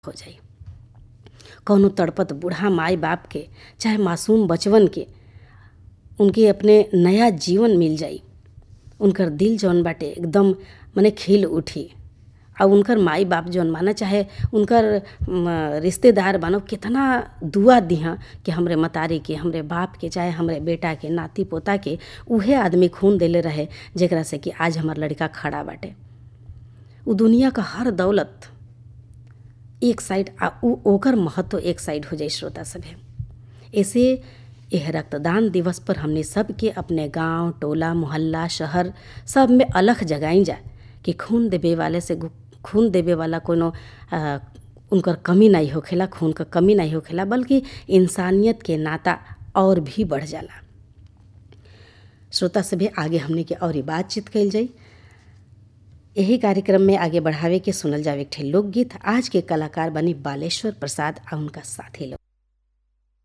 हो जाई कौनो तड़पत बूढ़ा माई बाप के चाहे मासूम बचवन के उनके अपने नया जीवन मिल जाई उनकर दिल जौन बाटे एकदम मने खिल उठी आ उनकर माई बाप जौन माना चाहे उनकर म, रिश्तेदार बानो कितना दुआ दिहा कि हमरे मतारी के हमरे बाप के चाहे हमरे बेटा के नाती पोता के उहे आदमी खून देले रहे जेकरा से कि आज हमर लड़का खड़ा बाटे उ दुनिया का हर दौलत एक साइड आ उ ओकर महत्व एक साइड हो जाई श्रोता सभे ऐसे यह रक्तदान दिवस पर हमने सबके अपने गांव टोला मोहल्ला शहर सब में अलग जगाई जा कि खून देवे वाले से खून देवे वाला कोनो आ, उनकर कमी नहीं होखेला खून का कमी नहीं होखेला बल्कि इंसानियत के नाता और भी बढ़ जाला श्रोता सभे आगे हमने के और बातचीत कल जाई यही कार्यक्रम में आगे बढ़ावे के सुनल जावे एक लोकगीत आज के कलाकार बनी बालेश्वर प्रसाद आ उनका साथी लोग